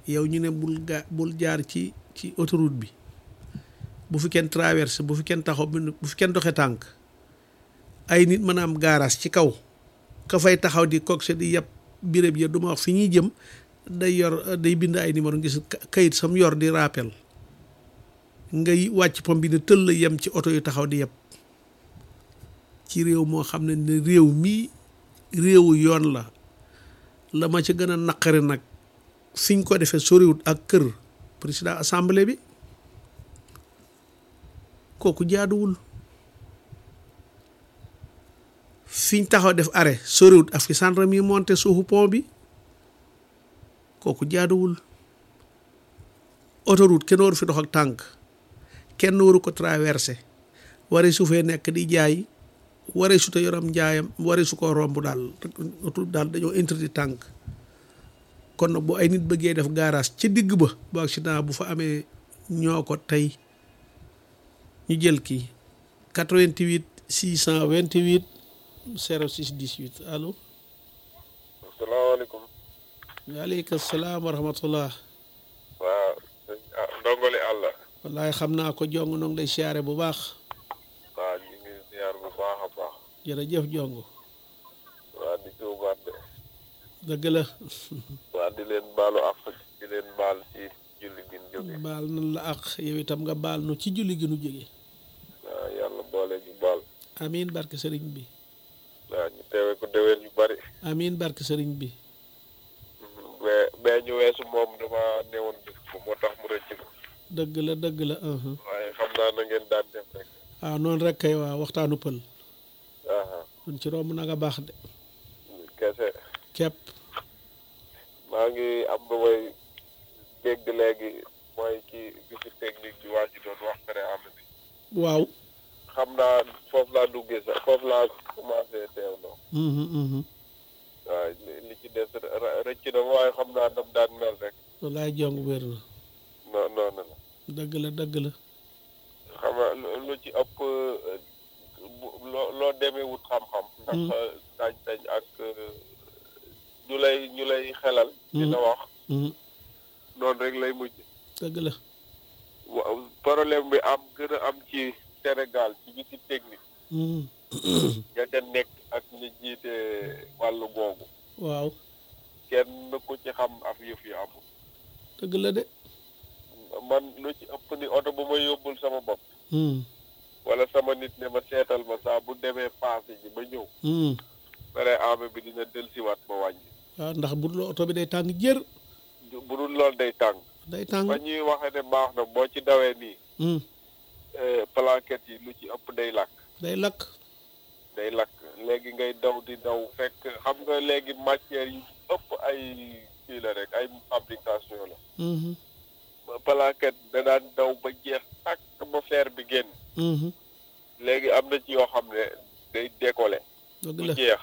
yow ñu ne bul ga bul jaar ci ci autoroute bi bu fi kenn traversé bu fi kenn taxaw bu fi kenn doxe tànk ay nit mën a am garage ci kaw ka fay taxaw di coxé di yàpp béréb ya du ma wax fi ñuy jëm day yor day bind ay numéro gis kayit sam yor di rappel ngay wàcc pom bi ne tëll yem ci oto yu taxaw di yàpp ci réew moo xam ne ne réew mii réewu yoon la la ma ci gën a naqari nag fiñ ko defee soriwut ak kër président assemblée bi kooku jaaduwul fiñ taxaw def arrêt soriwut ak fi gendarme yi monté suufu pont bi kooku jaaduwul autoroute kenn waru fi dox ak tànk kenn waru ko traversé wari su fee nekk di jaay waree su te yoram njaayam waree su ko romb daal autoroute daal dañoo interdit tànk kon nag bu ay nit bëggee def garage ci digg ba bu accident bu fa amee ñoo ko tey ñu jël kii 88 628 06 18 allo. asalaamaaleykum. waaleykum salaam wa rahmatullah. waaw. ndongole àlla. wallaay xam naa ko jong noo ngi lay siyaare bu baax. waaw ñu ngi siyaar bu baax a baax. jërëjëf jong. waa di tuubaat de. dëgg la. waa di leen baalu àq di leen baal ci julli gi ñu jóge. baal nan la àq yow itam nga baal nu ci julli gi nu jóge. waaw yàlla boole ñu baal. amiin barke sëriñ bi. waaw ñu teewe ko déwén yu bari. amiin barke sëriñ bi. bee bee ñu weesu moom dama newoon def ko moo tax mu rëcc ko. dëgg la dëgg la. waaye xam naa na ngeen daan def rek. waaw noonu rek kay waa waxtaanu pël. aha mun ci romb na nga baax de. kese. képp. maa ngi am ba may dégg léegi mooy ci visite technique bi waa ji doon wax pare am bi waaw. xam naa foofu laa duggee sax foofu laa commencé teew loo waaw li ci des rëcc na waaye xam naa nam daan mel rek wallaay jong wér na. non noonu la dëgg la dëgg la. xam nga lu ci ëpp loo loo demee wut xam-xam ndax sañ-sañ ak ñu lay ñu lay xelal dina wax noonu rek lay mujj dëgg la. waaw problème bi am gën a am ci Sénégal ci visite technique ña ca nekk ak ñi jiite wàllu googu waaw. kenn ku ci xam af yëf yi amul dëgg la de. man lu ci ëpp ni oto bu ma yóbbul sama bopp wala sama nit ne ma seetal ma saa bu demee passé ji ba ñëw pare ame bi dina delsiwaat ma wàññi waaw ndax bu dul oto bi day tàng jër. bu dul lool day tàng day tàng. ba ñuy waxe ne baax na boo ci dawee nii plaquette yi lu ci ëpp day lakk day lakk. day lakk léegi ngay daw di daw fekk xam nga léegi matière yi ëpp ay kii la rek ay fabrication la plaquette da daan daw ba jeex tàkk ba fer bi génn léegi am na ci yoo xam ne day décoller dëgg bu la. jeex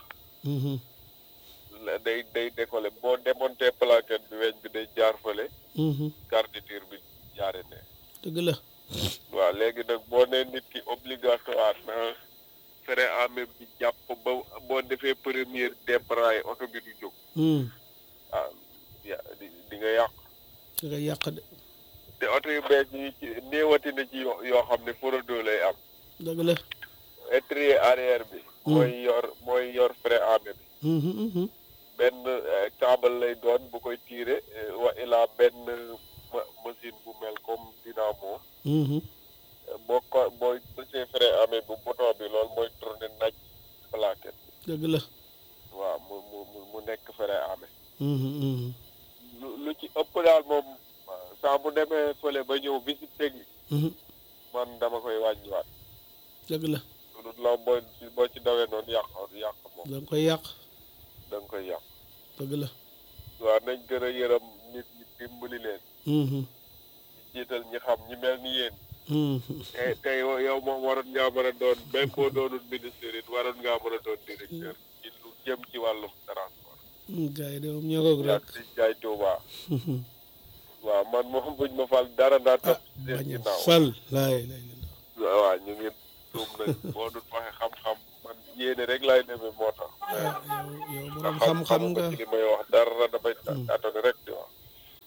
day day décoller boo démonté plaquette bi weñ bi day jaar fële garniture bi jaare ne dëgg la. waaw léegi nag boo nee nit ki obligatoire na frein à main bi jàpp ba boo defee première débraillé oto bi du jóg ah ya di di nga yàq da ngay yàq de. te oto yu bees yi ci néewati na ci yoo yoo xam ne forodo lay am dëgg la. étrier arrière bi mooy yor mooy yor frein à main bi benn câble lay doon bu koy tiire wa ilaa benn ma- machine bu mel comme dynamo boo ko booy bësee frein à main bu bouton bi loolu mooy tourné naaj plaquette dëgg la. waaw mu mu mu- mu nekk frein à main lu lu ci ëpp daal moom saa bu demee fële ba ñëw visite technique man dama koy wàññiwaat dëgg la. lu dul la booy boo ci dawee noonu yàq yàq moom da nga koy yàq. da nga koy yàq dëgg la. waaw nañ gën a yërëm nit ñi dimbali leen ñi jiital ñi xam ñi mel ni yéen te tey yow moom waroon ngaa mën a doon même boo doonul ministre it waroon ngaa mën a doon directeur ci lu jëm ci wàllum transport gars yi de moom ñoo ko rek. yaa di jaay Tuuba waaw man moom buñ ma fal dara naa ah topp seen bañ a ginnaaw fal laay lay la waaw ñu ngi tuum nag boo dul waxe xam-xam man yéene rek laay demee moo tax yow yow borom ndax xam-xam nga ci li may wax dara damay tàttali rek di wax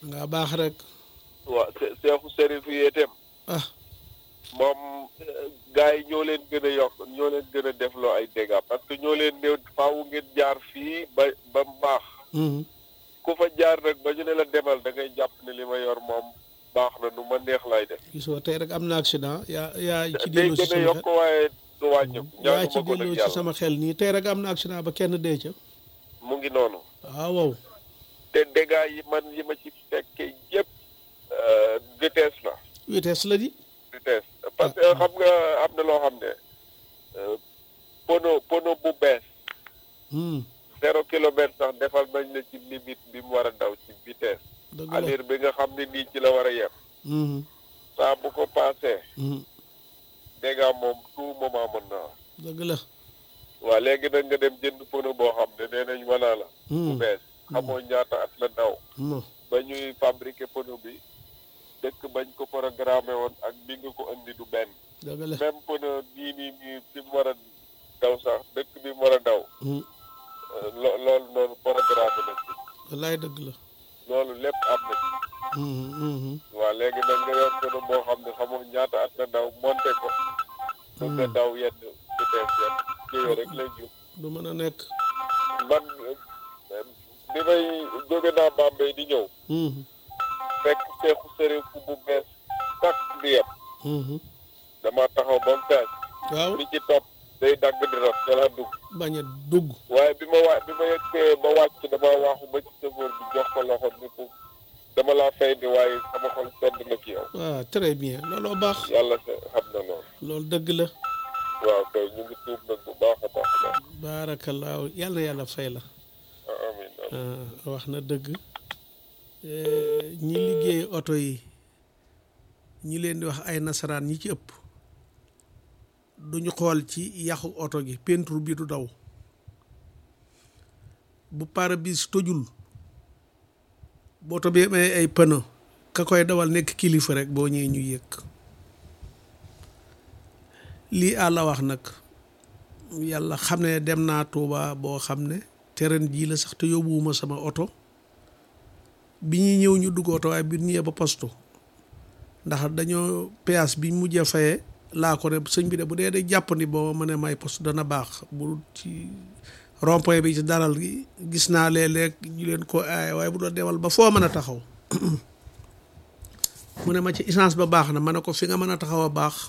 nga baax rek waaw se- seexu sërif yi itam ah moom gars yi ñoo leen gën a yokk ñoo leen gën a defloo ay dégâts parce que ñoo leen néew faaw ngeen jaar fii ba ba mu baax mhm. ku fa jaar rek ba ñu ne la demal da ngay jàpp ne li ma yor moom baax na nu ma neex lay def gisoo tey rek am na accident yaa yaa ci day delloo si gën a sama yokk xel waaye du wàññeeku yaa ñaanu ci ma ko delloo nag ci yàlla sama xel nii tey rek am na accident ba kenn dee ca mu ngi noonu waaw waaw te dégâts yi man yi ma ci fekkee yëpp euh, vitesse la vitesse la di vitesse parce que xam nga am na loo xam ne euh, pono pono bu bees Hmm, zéro kilomètre sax defal nañ la ci limite bi mu war a daw ci vitesse dëgg la allure bi nga xam ne nii ci la war a yem Mhm, saa bu ko passé mhm, dégâts moom tout moment mën na am dëgg la waaw léegi nag nga dem jënd pono boo xam ne nee nañ wanaa la bu Hmm, bees xamoo ñaata at la daw non ba ñuy fabriquer pono bi dëkk bañ ko programmé woon ak bi nga ko indi du benn dëgg la même pono nii nii nii fi mu war a daw sax dëkk bi mu war a daw Hmm, euh, lo- loolu noonu programme na ci wallaay dëgg la loolu lépp am na ci Mhm, mhm, waaw léegi nag nga yor pono boo xam ne xamoo ñaata at la daw monté ko ba nga daw yenn vitesse yenn kii rek lay jub du mën a nekk man euh, bi may jóge naa Bambey di ñëw Mhm, fekk seexu sëriñ fu bu bees tak di yem mhm. dama taxaw ba mu fees waaw bi ci topp day dagg di rot ca la dugg bañ a dugg waaye bi ma wa bi ma yeggee ba wàcc dama waaxu ba ci chauffeur bi jox ko loxo ni ko dama laa fay di waaye sama xol sedd na ci yow waaw très bien looloo baax yàlla sa xam na loolu loolu dëgg la waaw kay ñu ngi tuub nag bu baax a baax a baax baarakallaahu yàlla na yàlla fay la ah, amiin amiin. ah, wax na dëgg Eh, ñi liggéey oto yi ñi leen di wax ay nasaraan ñi ci ëpp duñu xool ci yàqu oto gi peinture bi du daw bu pare-brise tojul bu oto bi amee ay pneu ka koy dawal nekk kilifa rek boo ñëwee ñu yëg lii àlla wax nag yàlla xam ne dem naa Tuuba boo xam ne terrain jii la sax te yóbbuwuma sama oto bi ñuy ñëw ñu dugg oto waaye bi ñu ñëwee ba postu ndax dañoo péage bi mujjee fayee laa ko ne sëñ bi de bu dee de jàppandi boo ma ne may poste dana baax bu ci rond-point bi ci daral gi gis naa léeg-léeg ñu leen ko aaye waaye bu doon demal ba foo mën a taxaw mu ne ma ci essence ba baax na ma ne ko fi nga mën a taxaw a baax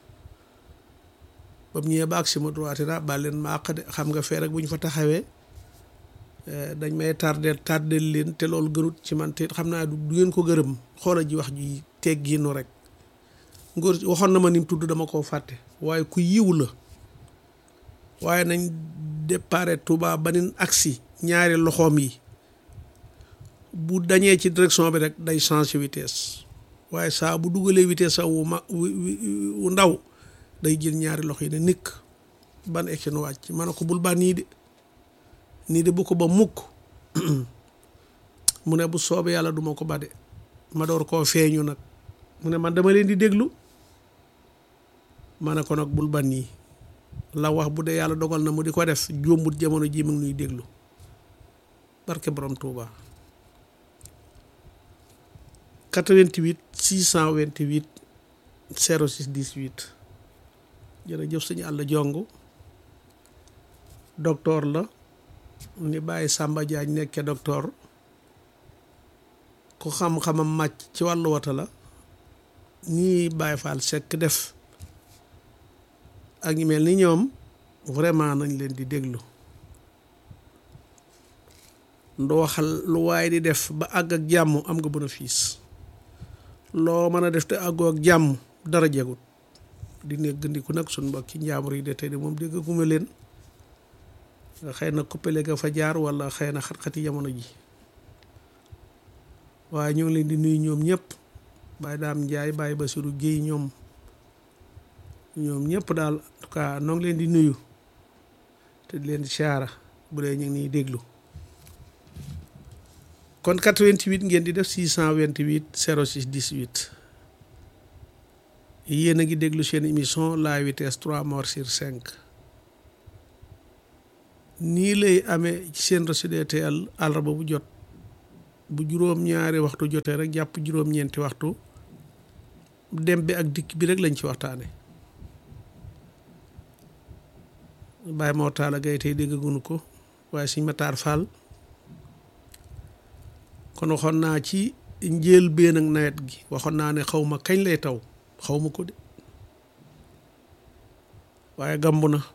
ba mu ñëwee ba ak si ma droite na ba leen ma àq de xam nga fee rek bu ñu fa taxawee dañ may tardel tardel leen te loolu gërut ci man te xam naa du ngeen ko gërëm xoola ji wax ji teggiinu rek ngóor waxoon na ma ni mu tudd dama koo fàtte waaye ku yiw la waaye nañ dépare Touba ba nin agsi ñaari loxoom yi bu dañee ci direction bi rek day changer vitesse waaye saa bu dugalee vitesse sax wu ma wu ndaw day jël ñaari loxo yi ne nikk ban egsi nu wàcc ma ne ko bul ba nii de nii de bu ko ba mukk mu ne bu soobee yàlla duma ko ba de ma door koo feeñu nag mu ne man dama leen di déglu ma ne ko nag bul ba nii la wax bu dee yàlla dogal na mu di ko def jómbut jamono ji mu ngi nuy déglu barke borom Touba 88 628 06 18 jërëjëf suñu àll jong docteur la ni bàyyi Samba Diagne nekkee docteur ku xam-xamam màcc ci wàllu wata la nii Baye Fall Seck def ak ñu mel ni ñoom vraiment nañ leen di déglu ndu waxal lu waay di def ba àgg ak jàmm am nga bénéfice loo mën a def te àggoo ak jàmm dara jegut di néggandiku nag suñ mbokki njaamur yi de tey de moom déggaguma leen xëy na kuppale ga fa jaar wala xëy na xat-xati jamono ji waaye ñoo ngi leen di nuyu ñoom ñëpp Baye Daam Njaay Baye Basiru Géey ñoom ñoom ñëpp daal en tout cas noo ngi leen di nuyu te di leen di siyaara bu dee ñu ngi niy déglu kon 88 ngeen di def 628 06 18 yéen a ngi déglu seen émission la vitesse 3 morts sur 5 nii lay amee ci seen Rachid TL àllarba bu jot bu juróom-ñaari waxtu jotee rek jàpp juróom-ñeenti waxtu dem bi ak dikk bi rek lañ ci waxtaane bàyyi moo taala gay tey déggagunu ko waaye suñ ma taar faal kon waxoon naa ci njël been ak nawet gi waxoon naa ne xaw ma kañ lay taw xaw ma ko de waaye gamb na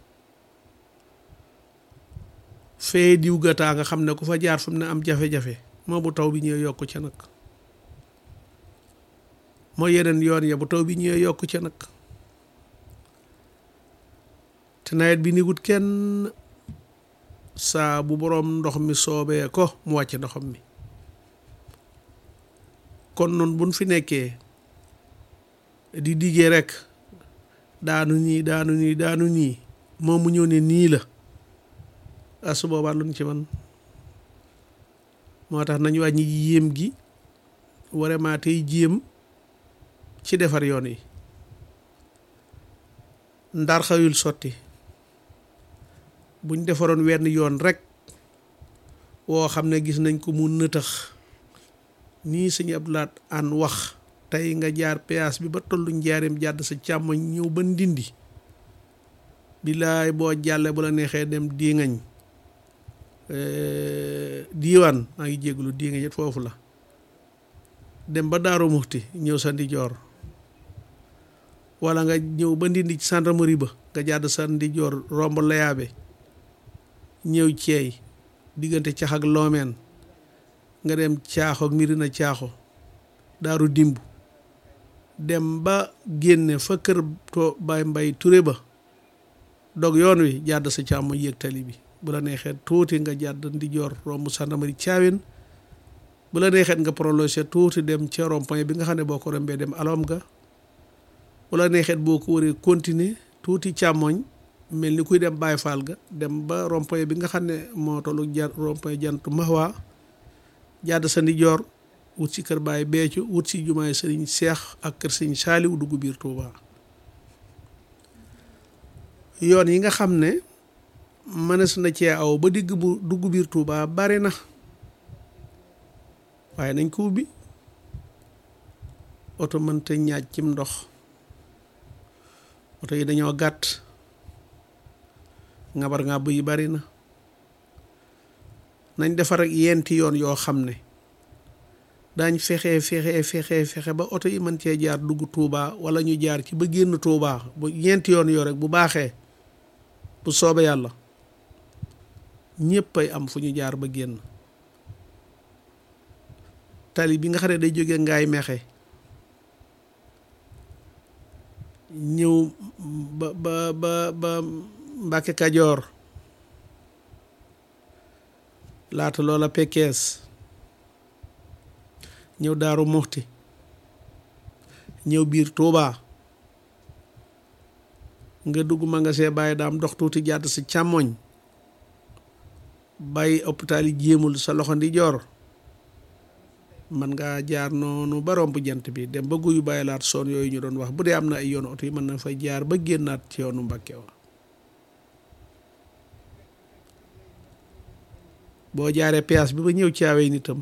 fee diw gataa nga xam ne ku fa jaar fu mu ne am jafe-jafe moo bu taw bi ñëwee yokku ca nag moo yeneen yoon ya bu taw bi ñëwee yokku ca nag te nawet bi ni wut kenn saa bu boroom ndox mi soobee ko mu wàcc ndoxam mi kon noonu buñ fi nekkee di diggee rek daanu nii daanu nii daanu nii moom mu ñëw ne nii la ah su boobaa luñ ci man moo tax nañu wàññi yéem gi vraiment tey jéem ci defar yoon yi ndar xawul sotti buñ defaroon wenn yoon rek woo xam ne gis nañ ko mu nëtëx nii sëñ Abdoulaat an wax tey nga jaar péage bi ba tollu njaareem jàdd sa càmmoñ ñëw ba ndindi bilaay boo jàllee bu la neexee dem diiŋañ diiwaan maa ngi jégalu diiŋañ it foofu la dem ba daaru muxti ñëw sa ndijoor wala nga ñëw ba ndindi ci gendarmerie ba nga jàdd sa ndijoor romb layaabe ñëw ceey diggante cax ak loomeen nga dem caaxo ak mirina caaxo daaru dimb dem ba génne fa kër to bay mbay ture ba dog yoon wi jàdd sa càmmoñ yéeg tali bi bu la neexee tuuti nga jàdd ndijoor romb gendarmerie caawin bu la neexee nga prolongé tuuti dem ca rond-point bi nga xam ne boo ko rombee dem alom ga bu la neexee boo ko waree continuer tuuti càmmoñ mel ni kuy dem Baay Faal ga dem ba rond-point bi nga xam ne moo tollu jar rond-point jantu Mahwa jàdd sa ndijoor wut si kër Baay Béthio wut si jumaay sëriñ Seex ak kër sëriñ Saaliw dugg biir Touba yoon yi nga xam ne mënees na cee aw ba digg bu dugg biir Touba bari na waaye nañ ko ubbi oto mënta ñaaj cim ndox oto yi dañoo gàtt ngabar ngàbb yi bari na nañ defar ak yenti yoon yoo xam ne daañ fexe fexe fexe fexe ba oto yi mën cee jaar dugg Touba wala ñu jaar ci ba génn Touba bu yenti yoon yoo rek bu baaxee bu soobee yàlla ñëpp ay am fu ñu jaar ba génn tali bi nga xam ne day jóge ngaay mexe ñëw ba ba ba ba Mbàkke Kajoor laata loola Pekkees ñëw Daaru Muxti ñëw biir Tuubaa nga dugg magasin bàyyi daam dox tuuti jàdd si càmmoñ bàyyi hôpital yi jéemul sa loxo ndi joor man ngaa jaar noonu ba romb jant bi dem ba guyu bàyyi laat soon yooyu ñu doon wax bu dee am na ay yoonu oto yi mën na fay jaar ba génnaat ci yoonu Mbàkke wa boo jaaree péage bi ba ñëw caawee nitam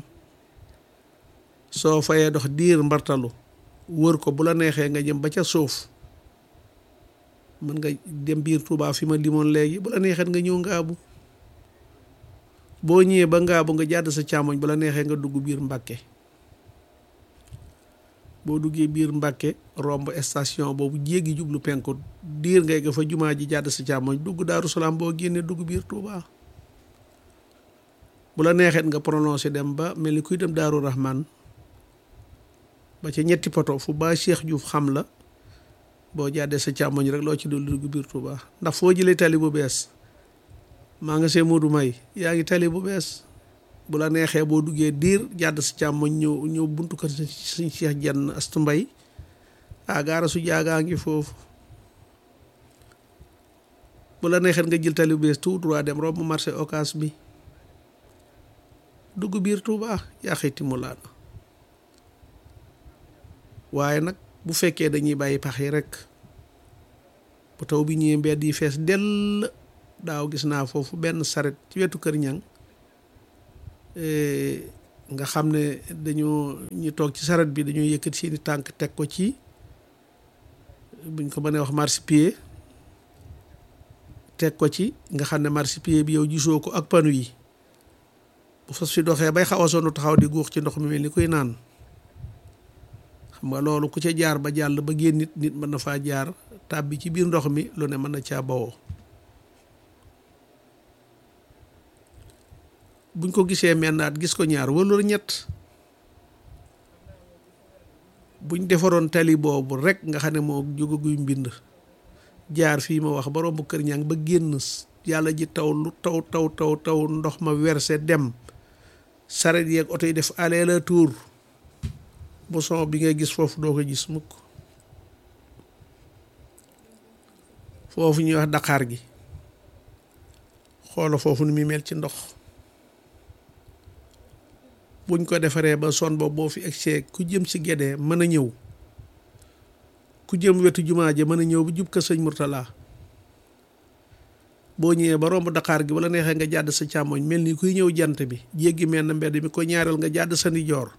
soo fayee dox diir mbartalu wër ko bu la neexee nga jëm ba ca suuf mën nga dem biir Touba fi ma limoon léegi bu la neexee nga ñëw ngaabu boo ñëwee ba ngaabu nga jàdd sa càmmoñ bu la neexee nga dugg biir Mbàkke boo duggee biir Mbàkke romb station boobu jéggi jublu penku diir ngay nga fa jumaa ji jàdd sa càmmoñ dugg Daaru Salaam boo génnee dugg biir Touba bu la neexee nga prononcé dem ba mel ni kuy dem Daaru Rahman ba ca ñetti poto fu ba Cheikh Diouf xam la boo jàddee sa càmmoñ rek loo ci dul dugg biir Touba ndax foo jëlee tali bu bees maa nga see Modou May yaa ngi tali bu bees bu la neexee boo duggee diir jàdd sa càmmoñ ñëw ñëw buntu kër suñ Cheikh Jenn Astu Mbay ah gaara su jaagaa ngi foofu bu la neexee nga jël tali bu bees tout droit dem romb marché Ocass bi dugg biir Touba yaa xëyti mu laana waaye nag bu fekkee dañuy bàyyi pax yi rek bu taw bi ñëwee mbedd yi fees dell daaw gis naa foofu benn saret ci wetu kër ñang nga xam ne dañoo ñu toog ci saret bi dañoo yëkkati seeni tànk teg ko ci buñ ko mënee wax marchepied teg ko ci nga xam ne marchepied bi yow gisoo ko ak panu yi bu fas fi doxee bay xaw a sonn taxaw di guux ci ndox mi mel ni kuy naan xam nga loolu ku ca jaar ba jàll ba génn nit nit mën na faa jaar tàbbi ci biir ndox mi lu ne mën na caa bawoo buñ ko gisee mennaat gis ko ñaar wala ñett buñ defaroon tali boobu rek nga xam ne moo jóge guy mbind jaar fii ma wax ba romb kër ñang ba génn yàlla ji taw lu taw taw taw taw ndox ma verse dem saret yeeg oto yi def aller-retour bu son bi ngay gis foofu doo ko gis mukk foofu ñuy wax Dakar gi xoola foofu ni muy mel ci ndox buñ ko defaree ba son boobu boo fi egsee ku jëm si Gédé mën a ñëw ku jëm wetu jumaa ja mën a ñëw bu jub ko sëñ Murtala boo ñëwee ba romb Dakar gi wala neexee nga jàdd sa càmmoñ mel ni kuy ñëw jant bi jéggi mel na mbedd mi ko ñaareel nga jàdd sa ndijoor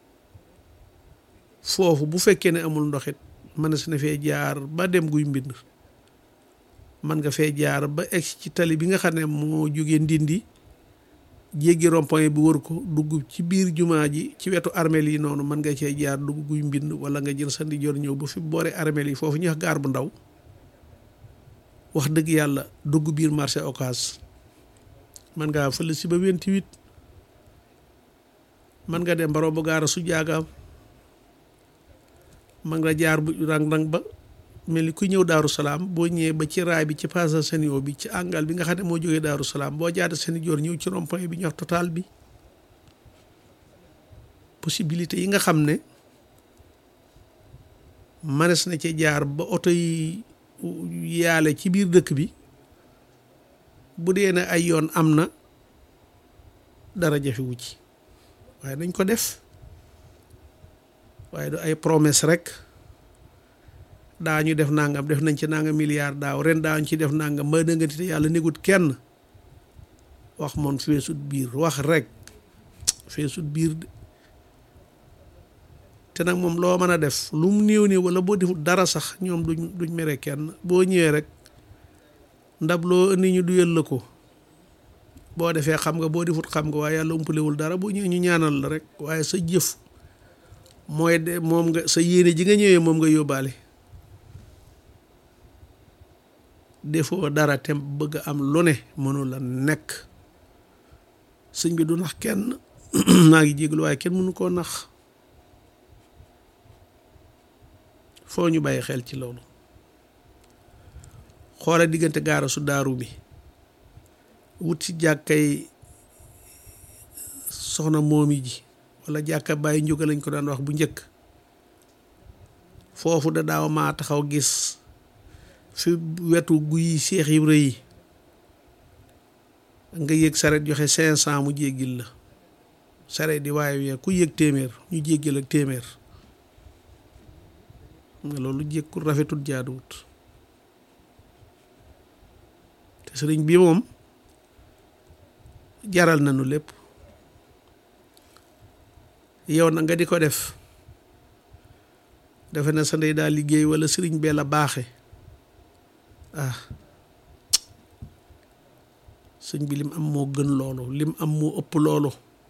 foofu bu fekkee ne amul ndoxit mën na fee jaar ba dem guy mbind man nga fee jaar ba egg ci tali bi nga xam ne moo jógee ndindi jéggi rond-point bi wër ko dugg ci biir jumaa ji ci wetu armeel yi noonu mën nga cee jaar dugg guy mbind wala nga jël sa ndijoor ñëw ba fi boore armeel yi foofu ñu wax gaar bu ndaw wax dëgg yàlla dugg biir marché Ocass man ngaa fële si ba 28 man nga dem ba romb gaara su jaagaam man nga jaar bu rang-rang ba mel ni ku ñëw daaru salaam boo ñëwee ba ci raay bi ci passage Senio bi ci angal bi nga xam ne moo jógee daaru salaam boo jaada seen joor ñëw ci rond-point bi ñu wax total bi possibilité yi nga xam ne manes na ci jaar ba oto yi yaale ci biir dëkk bi bu dee ne ay yoon am na dara jafewu ci waaye nañ ko def waaye du ay promesse rek daa ñu def nangam def nañ ci nangam milliard daaw ren daa ñu ci def nangam ma dëngati te yàlla négut kenn wax moom feesut biir wax rek feesut biir te nag moom loo mën a def lu mu néew néew wala boo defut dara sax ñoom duñ duñ mere kenn boo ñëwee rek ndab loo indi ñu duyal la ko boo defee xam nga boo defut xam nga waaye yàlla umpalewul dara boo ñëwee ñu ñaanal la rek waaye sa jëf mooy de moom nga sa yéene ji nga ñëwee moom nga yóbbaale defoo dara te bëgg am lu ne mënu la nekk sëñ bi du nax kenn maa ngi jéglu waaye kenn mënu koo nax foo ñu bàyyi xel ci loolu xoola diggante gaara su daaru bi wut ci jàkkay soxna moomi ji wala jàkka bàyyi njóga lañ ko daan wax bu njëkk foofu da daaw maa taxaw gis fi wetu guy seex yi rëy nga yëg saret joxe cinq cent mu jéggil la saret di waaye wee ku yëg téeméer ñu jéggil ak téeméer nga loolu jékkul rafetut jaaduwut te sëriñ bi moom jaral nañu lépp yow na nga di ko def defe na sa ndey daal liggéey wala sëriñ bee la baaxe ah sëñ bi lim am moo gën loolu lim am moo ëpp loolu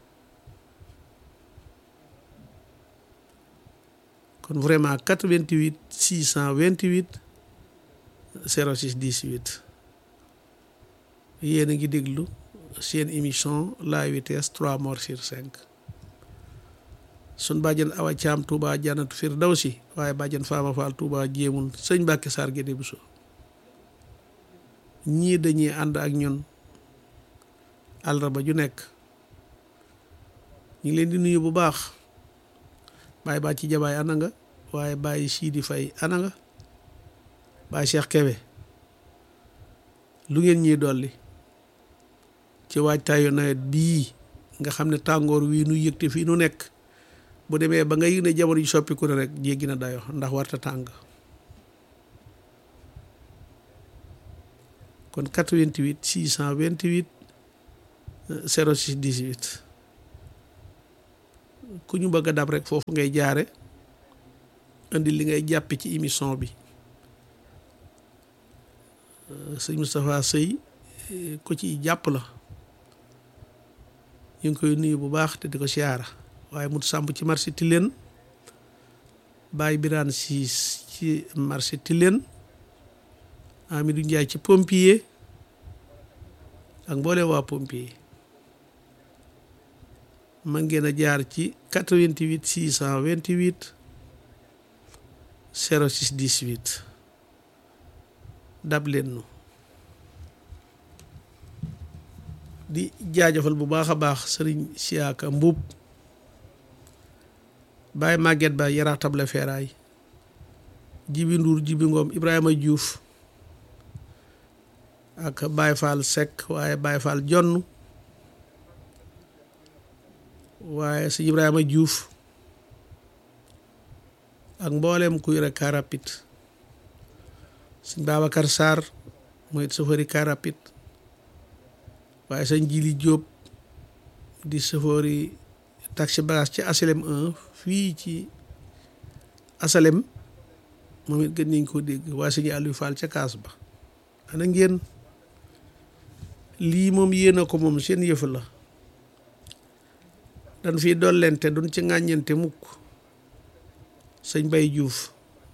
kon vraiment 88 628 06 18 yéen a ngi déglu seen émission la vitesse 3 morts sur 5 sun bàjjen awa caam Touba jannatu firdawsi waaye bàjjen faama faal Touba jéemul sëñ Mbàkke Saar Gédé Buso ñii dañuy ànd ak ñun àllarba ju nekk ñu ngi leen di nuyu bu baax bàyyi baa ci jabaay ana nga waaye bàyyi siidi fay ana nga bàyyi Cheikh Kebe lu ngeen ñuy dolli ci waajtaayu nawet bii nga xam ne tàngoor wii nu yëgte fii nu nekk bu demee ba nga yëg ne jamono ji soppiku ne rek jéggi na dayo ndax warta tàng kon 88 628 06 18 ku ñu bëgg a dab rek foofu ngay jaare indi li ngay jàppe ci émission bi sëñ Moustapha Sëy ku ci jàpp la ñu ngi koy nuyu bu baax te di ko siyaara waaye mu sàmb ci marché Tilène Baye Birane Siis ci marché Tilène Amidou Ndiaye ci pompier ak mbooleem waa pompier man ngeen a jaar ci 88 628 06 18 dab leen nu di jaajëfal bu baax a baax sëriñ Siyaaka Mbuub Baye Maguette Ba yaraax table feeraay Jibi Nduur Jibi Ngoom Ibrahima Diouf ak Baye Fall Seck waaye Baye Fall Jonn waaye sëñ Ibrahima Diouf ak mboolem ku yore car rapide sëñ Babacar Sarr mooy chauffeur car rapide waaye sëñ Jili Diop di chauffeur taxi bagage ci asalem 1 fii ci asalem moom it gën nañ koo dégg waaye sëñ Aliou Fall ca kaas ba ana ngeen lii moom yéen a ko moom seen yëf la dan fii dollente duñ ci ŋàññente mukk sëñ Bay Juuf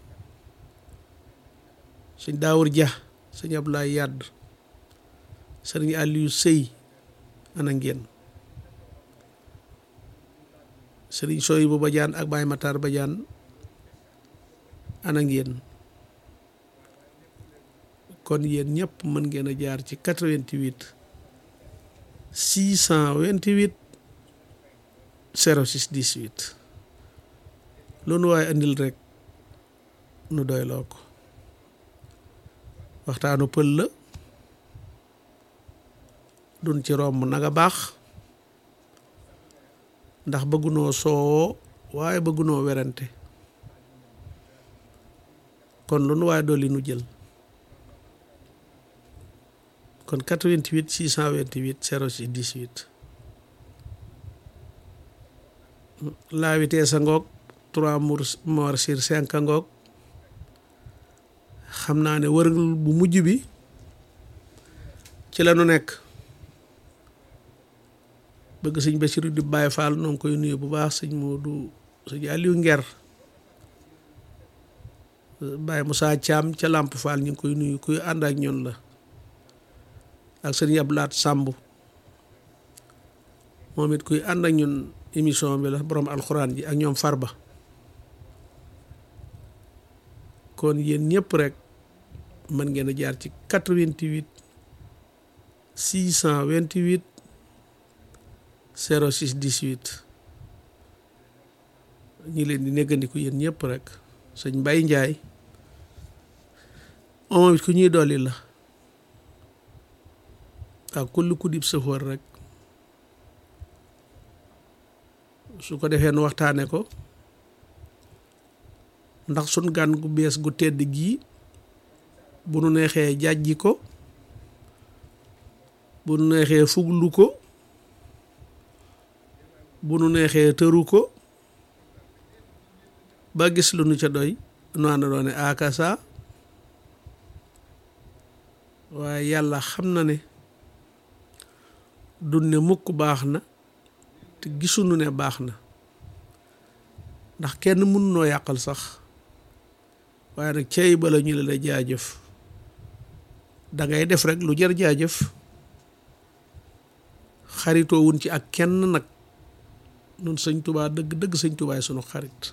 sëñ Daawur Ja sëñ Ablaay Yàdd sëriñ Aliou Sëy ana ngeen sëriñ Sooy bu Bajaan ak Baay Matar Bajaan ana ngeen kon yéen ñëpp mën ngeen a jaar ci 88 628 06 18 loolu waaye andil rek nu doyloo ko waxtaanu pël la dun ci romb naga baax ndax bëggunoo soowoo waaye bëggunoo werante kon lu nu waaye dolli nu jël kon 88 628 06 18 la vitesse a ngoog 3 morts sur 5 a ngoog xam naa ne wërgal bu mujj bi ci la nu nekk bëgg sëñ Basiru di Baay Faal noo ngi koy nuyu bu baax sëñ Moodu sëñ Aliou Nger Baay Moussa Thiam ca Lamp Faal ñu ngi koy nuyu kuy ànd ak ñoon la ak sëñ Ablaat Sàmb moom it kuy ànd ak ñun émission bi la borom alxuraan ji ak ñoom Farba kon yéen ñëpp rek mën ngeen a jaar ci 88 628 06 18 ñi leen di néggandiku yéen ñëpp rek sëñ Mbay Njaay moom it ku ñuy dolli la ak kulli ku dib sëfoor rek su ko defee nu waxtaane ko ndax sun gan gu bees gu tedd gii bu nu neexee jàjji ko bu nu neexee fuglu ko bu nu neexee tëru ko ba gis lu nu ca doy nu ànd doone akasa waaye yàlla xam na ne dun ne mukk baax na te gisuñu ne baax na ndax kenn mën noo yàqal sax waaye nag cey bala ñu la la jaajëf da ngay def rek lu jar jaajëf xaritoo wun ci ak kenn nag nun sëñ tubaa dëgg dëgg sëñ tubaay sunu xarit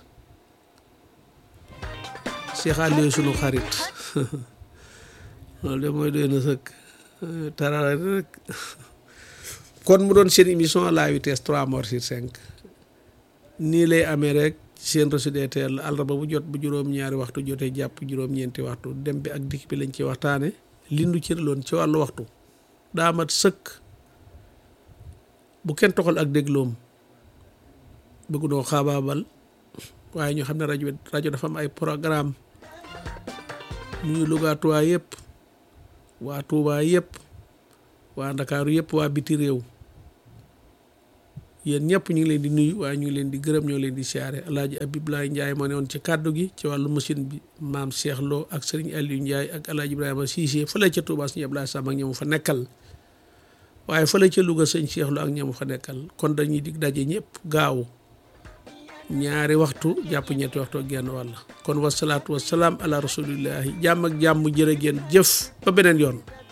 Cheikh Aliou sunu xarit loolu de mooy doy na sëkk tarara rek kon mu doon seen émission à la vitesse trois morts sur cinq nii lay amee rek seen reçu des teel àllarba bu jot bu juróom-ñaari waxtu jotee jàpp juróom-ñeenti waxtu dem bi ak dikk bi lañ ci waxtaane lindu cëraloon ci wàllu waxtu daa mat sëkk bu kenn toxal ak dégloom bëgg noo xaabaabal waaye ñu xam ne rajo rajo dafa am ay programme muy Louga Touba yëpp waa Touba yëpp waa Ndakaaru yëpp waa biti réew yéen ñëpp ñu ngi leen di nuyu waaye ñu ngi leen di gërëm ñoo leen di siyaare alaaji Abibulaay Njaay moo ne woon ci kàddu gi ci wàllu machine bi maam Cheikh Lo ak sëriñ Aliou Ndiaye ak alaaji Ibrahima Cissé fële ca Touba sëñ Ablaye Sam ak ñamu fa nekkal waaye fële ca Louga sëñ Cheikh Lo ak ñamu fa nekkal kon dañuy dig daje ñëpp gaaw ñaari waxtu jàpp ñetti waxtu ak genn wàll kon wasalaatu wasalaam ala rasulillahi jàmm ak jàmm jërë ngeen jëf ba beneen yoon